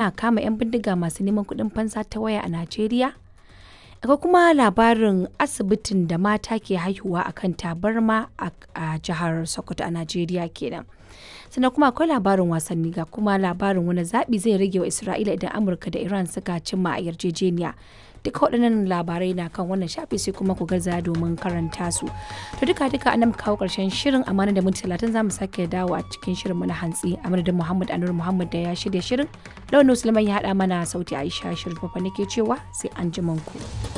ana kama 'yan bindiga masu neman kuɗin fansa ta waya a Najeriya. Akwai kuma labarin asibitin da mata ke haihuwa a kan tabarma a jihar Sokoto a Najeriya kenan. Sannan kuma akwai labarin wasanni ga kuma labarin wani zaɓi zai rage wa Isra'ila idan Amurka da Iran suka cimma a yarjejeniya. duka waɗannan labarai na kan wannan shafi sai kuma ku gaza domin karanta su to duka duka an kawo ƙarshen shirin amana da minti talatin za mu sake dawo a cikin shirin na hantsi a madadin muhammad anur muhammad da ya shirya shirin launin musulman ya haɗa mana sauti aisha shirin fafa nake cewa sai an ku.